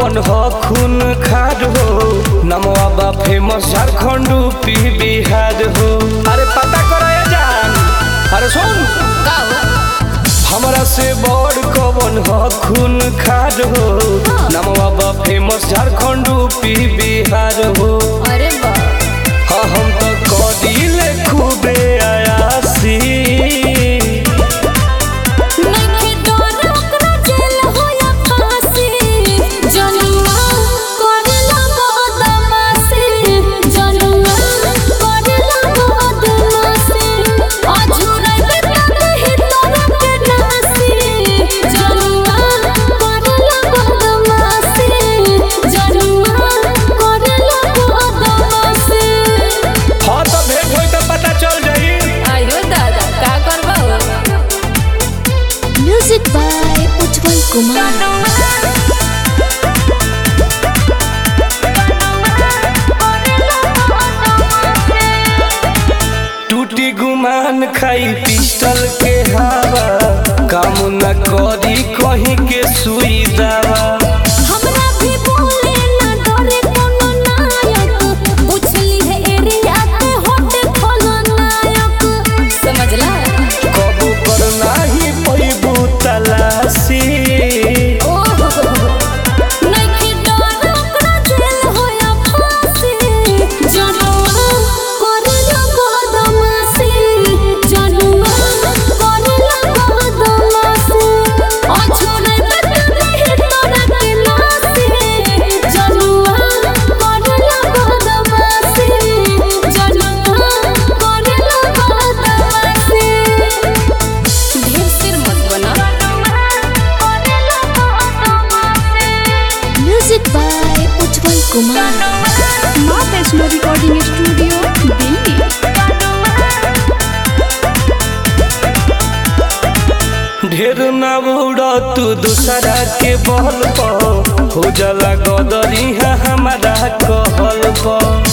कवन हो खून खार हो नमवा बा फेमस झारखंड यूपी बिहार हो अरे पता करो ये जान अरे सुन का हो हमरा से बड़ कवन हो खून खार हो नमवा बा फेमस झारखंड यूपी बिहार हो अरे बा हाँ हम तो कदिले खूबे आयासी नइखे डर ओकरा जेल हो या फांसी जनुआ करेला बदमाशी जनुआ करेला बदमाशी अझुराई बेटा ही तोरा के नासी जनुआ करेला बदमाशी जनुआ करेला बदमाशी हाँ तो भेंट होई तो पता चल जाई आयो दादा का करबा म्यूजिक बाय उज्जवल कुमार टूटी गुमान खाई पिस्टल के हवा काम न करी कहीं के सुई दवा हमरा भी बोले ना डरे कोनो नायक पूछली है एरिया के होटे खोलो नायक समझला कबू कर नाही पैबू तलाशी ओहो नइखे डर ओकरा जेल हो या फांसी जनुआ करेला बदमाशी जनुआ करेला बदमाशी अछुराई बेटा ही तोरा के नासी जनुआ करेला बदमाशी जनुआ करेला बदमाशी ढेर सिर मत बना म्यूजिक बाय उज्जवल कुमार माँ वैष्णो रिकॉर्डिंग स्टूडियो दिल्ली ढेर न उड़ा तू दूसरा के बल पर हो जाला गदरी है हमारा कहल पर